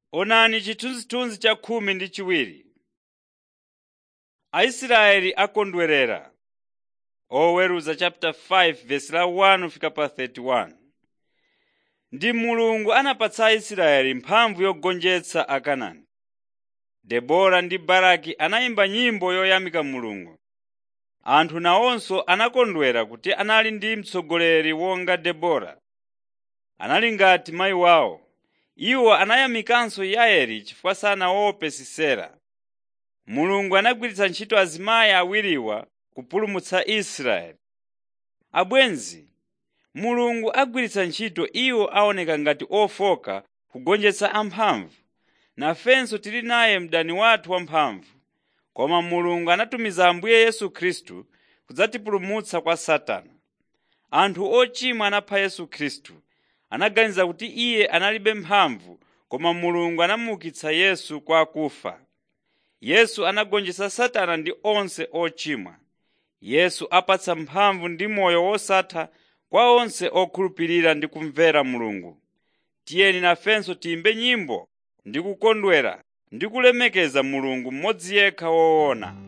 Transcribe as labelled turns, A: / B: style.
A: Onani chithunzithunzi cha khumi ndi chiwiri. Aisraeli akondwerera. Oweruza chapter 5 verse la 1 fika pa 31. Ndi Mulungu anapatsa Aisraeli mphamvu yogonjetsa Akanaani. Debora ndi Baraki anayimba nyimbo yoyamika Mulungu. Anthu nawonso anakondwera kuti anali ndi mtsogoleri wonga Debora. Anali ngati mayi wawo. Iwo anayamikanso Yaeli chifukwa sanaope Sisera. Mulungu anagwiritsa ntchito azimayi awiriwa kupulumutsa Israeli. Abwenzi, Mulungu agwiritsa ntchito iwo aoneka ngati ofoka kugonjetsa amphamvu. Nafenso tili naye mdani wathu wamphamvu. Koma Mulungu anatumiza Ambuye Yesu Khristu kudzatipulumutsa kwa Satana. Anthu ochimwa anapha Yesu Khristu. Anaganiza kuti iye analibe mphamvu koma Mulungu anamuukitsa Yesu kwa akufa. Yesu anagonjetsa Satana ndi onse ochimwa. Yesu apatsa mphamvu ndi moyo wosatha kwa onse okhulupirira ndi kumvera Mulungu. Tiyeni nafenso tiyimbe nyimbo ndi kukondwera ndi kulemekeza Mulungu mmodzi yekha woona.